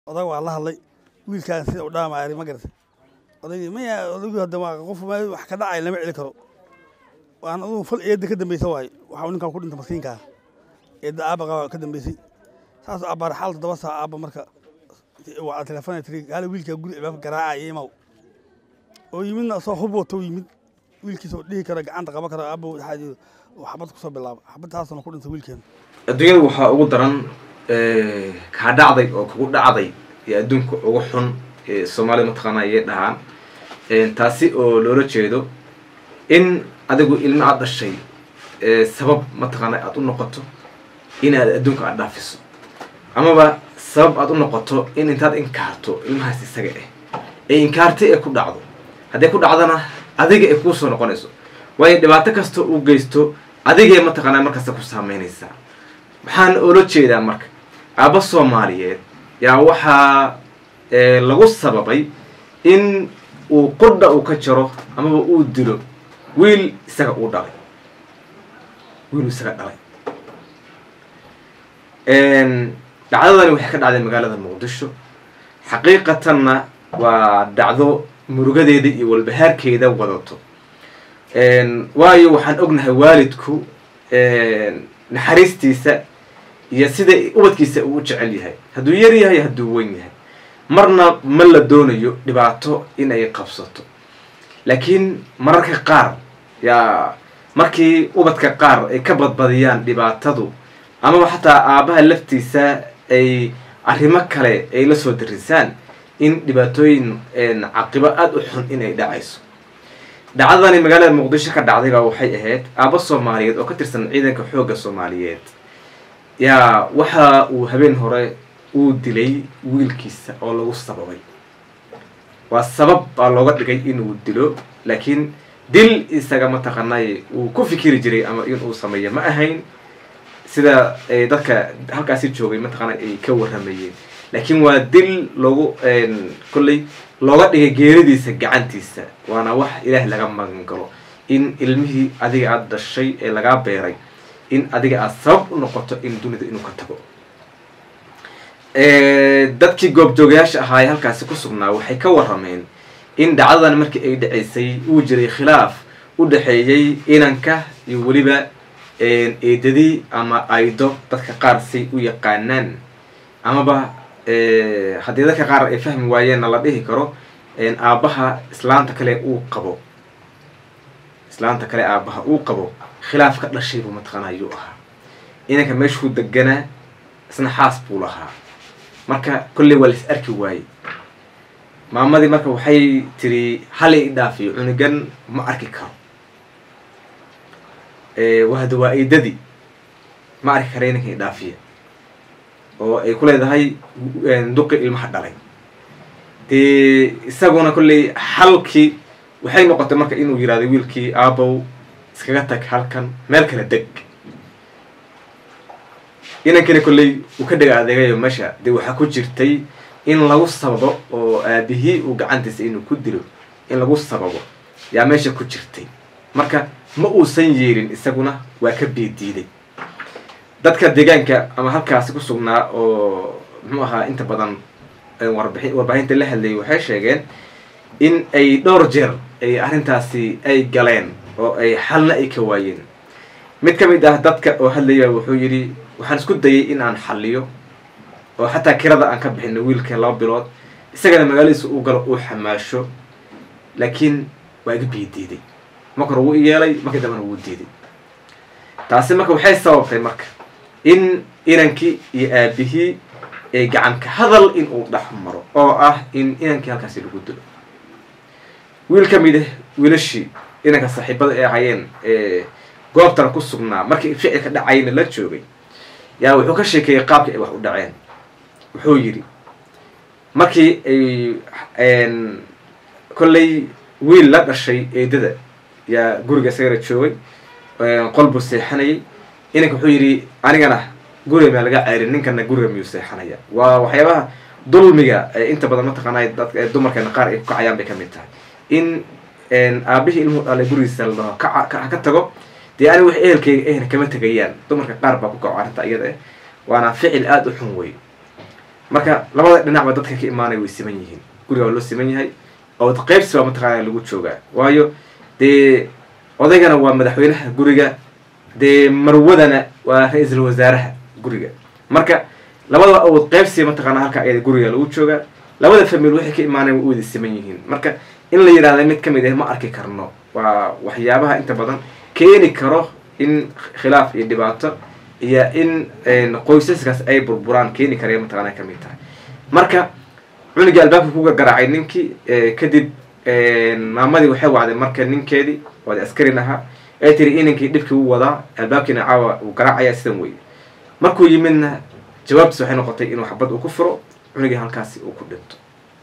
odag waa la hadlay wiilkaan sida u dhaamaari ma garata odaygii maya odaygu hadda waa qof meel wax ka dhacay lama celi karo waan adugu fal eedda ka dambeysa waaye waxa uu ninkan ku dhinta maskiinkaa eedda aabba qaba ka dambeysay saas abbaar xaal toddoba saa aabba marka waa telefoon tiri hala wiilkaa guri albaabka garaacaya imaw oo yimidna soo hub wato yimid wiilkiisa oo dhihi kara gacanta qaban kara aabba waxaa xabad kusoo bilaaba xabadtaasna ku dhintay wiilkeena adduunyada waxaa ugu daran kaa dhacday oo kugu dhacday ee adduunka ugu xun ee soomaalida mataqaana ayay dhahaan taasi oo loola jeedo in adigu ilmo aad dhashay sabab mataqaana aad u noqoto in aad adduunka aad dhaafiso amaba sabab aad u noqoto in intaad inkaarto ilmahaas isaga ah ee inkaarta ee ku dhacdo hadday ku dhacdana adiga ay kuu soo noqonayso waayo dhibaato kasta uu geysto adigay mataqaanaa markasta ku saameynaysaa waxaan oola jeedaa marka aabba soomaaliyeed yaa waxaa lagu sababay in uu qudha uu ka jaro amaba uu dilo wiil isaga uu dhalay wiil isaga dhalay dhacdadani waxay ka dhacday magaalada muqdisho xaqiiqatanna waa dhacdo murugadeeda iyo walbahaarkeeda wadato waayo waxaan ognahay waalidku naxariistiisa iyo sida ubadkiisa uu u jecel yahay hadduu yar yahay hadduu weyn yahay marna ma la doonayo dhibaato in ay qabsato laakiin mararka qaar yaa markii ubadka qaar ay ka badbadiyaan dhibaatadu amaba xataa aabbaha laftiisa ay arrimo kale ay la soo darisaan in dhibaatooyin caqibo aada u xun in ay dhacayso dhacdadani magaalada muqdisho ka dhacday baa waxay ahayd aabba soomaaliyeed oo ka tirsan ciidanka xoogga soomaaliyeed yaa waxa uu habeen hore uu dilay wiilkiisa oo lagu sababay waa sabab baa looga dhigay inuu dilo laakiin dil isaga mataqaanay uu ku fikiri jiray ama inuu sameeyo ma ahayn sida dadka halkaasi joogay mataqaana ay ka waramayeen laakiin waa dil loogu kolley looga dhigay geeridiisa gacantiisa waana wax ilaah laga magan galo in ilmihii adiga aada dhashay ee lagaa beeray in adiga aada sabab u noqoto in dunida inuu ka tago dadkii goobjoogayaasha ahaa ee halkaasi ku sugnaa waxay ka warameen in dhacdadan markii ay dhaceysay uu jiray khilaaf u dhexeeyey inanka iyo weliba eedadii ama aydo dadka qaar say u yaqaanaan amaba haddii dadka qaar ay fahmi waayeenna la dhihi karo aabbaha islaanta kale uu qabo islaanta kale aabbaha uu qabo khilaaf ka dhashay buu mataqaana ayuu ahaa inanka meeshuu deganaa isna xaas buu lahaa marka kolley waa lais arki waayey maamadii marka waxay tiri hal i dhaafiyo cunugan ma arki karo wahda waa eedadii ma arki kara inanka i dhaafiya oo ay ku leedahay duqi ilmaha dhalay dee isaguna kolley halkii waxay noqotay marka inuu yihahdo wiilkii aabow iskaga tag halkan meel kale deg inankina kolley uu ka dhega adeegayo meesha dee waxaa ku jirtay in lagu sababo oo aabihii uu gacantiisa inuu ku dilo in lagu sababo yaa meesha ku jirtay marka ma uusan yeelin isaguna waa ka biidiiday dadka deegaanka ama halkaasi ku sugnaa oo muxuu ahaa inta badan warbai warbaahinta la hadlayay waxay sheegeen in ay dhowr jeer ay arrintaasi ay galeen oo ay xalna ay ka waayeen mid ka mid ah dadka oo hadlaya wuxuu yidhi waxaan isku dayay in aan xaliyo oo xataa kirada aan ka bixino wiilka laba bilood isagana magaaladiisa uu galo uu xamaasho laakiin waa iga biidiiday marka hore wuu yeelay markii dambena wuu diiday taasi marka waxay sababtay marka in inankii iyo aabihii ee gacanka hadal in uu dhex maro oo ah in inankii halkaasi lagu dilo wiil ka mid ah wiilashii inanka saaxiibada ay ahayeen ee goobtana ku sugnaa markii ficilka dhacayna la joogay yaa wuxuu ka sheekeeyey qaabkii ay wax u dhaceen wuxuu yidhi markii ay kolley wiil la dhashay eedada yaa guriga isagana joogay qol buu seexanayay inanka wuxuu yidhi anigana guriga maa laga ceyrin ninkana guriga miyuu seexanaya waa waxyaabaha dulmiga inta badan mataqaana dadka dumarkeena qaar ay ku kacayaan bay ka mid tahay in aabihii ilmuhu dhalay gurigiisa la dhaho ka ka tago dee ani wax ehelkeyga ehna kama tegayaan dumarka qaar baa ku kaco arrinta iyada ah waana ficil aada u xun wey marka labada dhinacba dadka ka imaanaya way siman yihiin guriga waa loo siman yahay oo qaybsi baa mataqaana lagu joogaa waayo dee odaygana waa madaxweynaha guriga dee marwadana waa ra-iisul wasaaraha guriga marka labadaba awood qaybsi mataqaana halka ayada guriga lagu joogaa labada famil waxay ka imaanayan way u wada siman yihiin marka in la yidhahda mid kamid ah ma arki karno waa waxyaabaha inta badan keeni karo in khilaaf iyo dhibaato iyo in qoysaskaas ay burburaan keeni karaya mataqaana kamid tahay marka cunugii albaabka ku gargaraacay ninkii kadib maamadii waxay wacday marka ninkeedii waada askarin ahaa ay tiri inankii dhibkii u wadaa albaabkiina caawa uu garaacaya sidan weye markuu yimidna jawaabtiis waxay noqotay inuu xabad uu ku furo cunugii halkaasi uu ku dhinto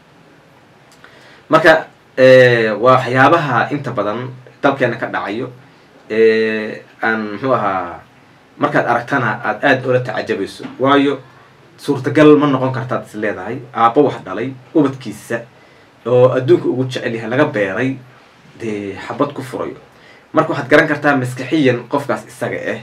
marka waa waxyaabaha inta badan dalkeena ka dhacayo aan muxuu ahaa markaad aragtana aada aada ula tacajabayso waayo suurtagal ma noqon kartaad is leedahay aabbo wax dhalay ubadkiisa oo adduunka ugu jecel yahay laga beeray dee xabad ku furayo marka waxaad garan kartaa maskaxiyan qofkaas isaga ah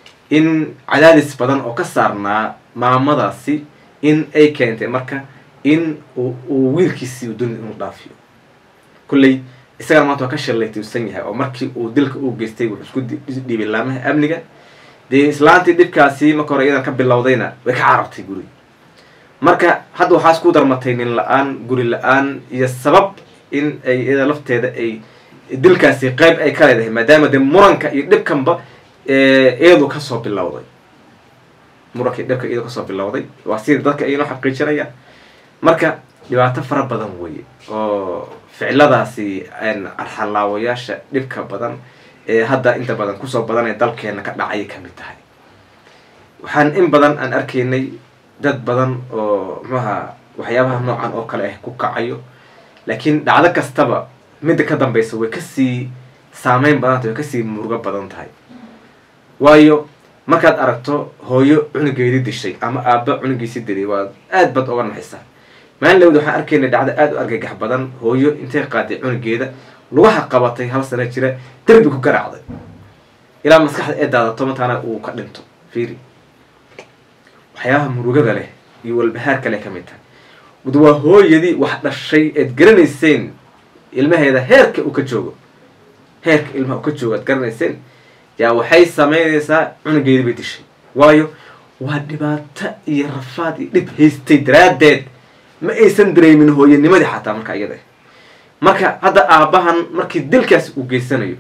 in cadaadis badan oo ka saarnaa maamadaasi in ay keentay marka in uu wiilkiisii u dunida inuu dhaafiyo kulley isagana maanta waa ka shallaytuusan yahay oo markii uu dilka uu geystay wuxuu isku dhiibay laamaha amniga dee islaantii dhibkaasi marka hore iyadan ka bilowdayna way ka carartay guri marka hadda waxaas ku darmatay nin la-aan guri la-aan iyo sabab in ay iyada lafteeda ay dilkaasi qeyb ay ka leedahay maadaama dee muranka iyo dhibkanba iyadu kasoo bilowday muranka iyo dhibka iyadu kasoo bilowday waa sida dadka aynoo xaqiijinayaan marka dhibaato fara badan weye oo ficiladaasi arxalaawayaasha dhibka badan ee hadda inta badan kusoo badanee dalkeena ka dhacay kamid tahay waxaan in badan aan arkaynay dad badan oo muxuaha waxyaabaha noocan oo kale ah ku kacayo laakiin dhacdo kastaba midda ka dambeysa way kasii saameyn badan tahay way kasii murugo badan tahay waayo markaad aragto hooyo cunugeedii dishay ama aaba cunugiisii dilay waa aad bad oga naxisa maalin lawd waxaan arkaynay dhacdo aada u argagax badan hooyo intay qaaday cunugeeda lugaha qabatay hal sano jira derbi ku garaacday ilaa maskaxda ee daadato mataana uu ka dhinto fiiri waxyaabaha murugada leh iyo walbahaarka leh kamid tahay wad waa hooyadii wax dhashay eed garanayseen ilmaheeda heerka uu ka joogo heerka ilmaha uu ka joogo aad garanayseen yaa waxay sameynaysaa cunugeedii bay dishay waayo waa dhibaato iyo rafaad iyo dhib haystay daraaddeed ma aysan dareemin hooyanimadii xataa marka iyada marka hadda aabbahan markii dilkaasi uu geysanayo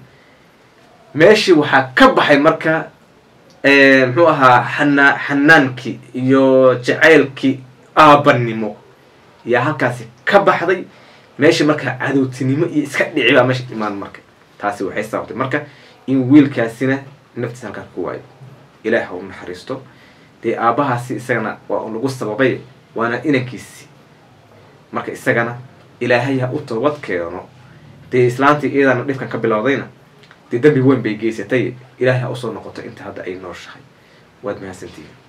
meeshii waxaa ka baxay marka muxuu ahaa xanaa xanaankii iyo jacaylkii aabbanimo yaa halkaasi ka baxday meeshii marka cadowtinimo iyo iska dhici baa meesha imaan marka taasi waxay sababtay marka in wiilkaasina naftiisa halkaa ku waayo ilaah ha u naxariisto dee aabbahaasi isagana waa lagu sababay waana inankiisi marka isagana ilaahay ha u toobad keeno dee islaantii iyadana dhibkan ka bilowdayna dee dambi weyn bay geysatay ilaahay ha usoo noqoto inta hadda ay nooshahay waad mahadsantihiin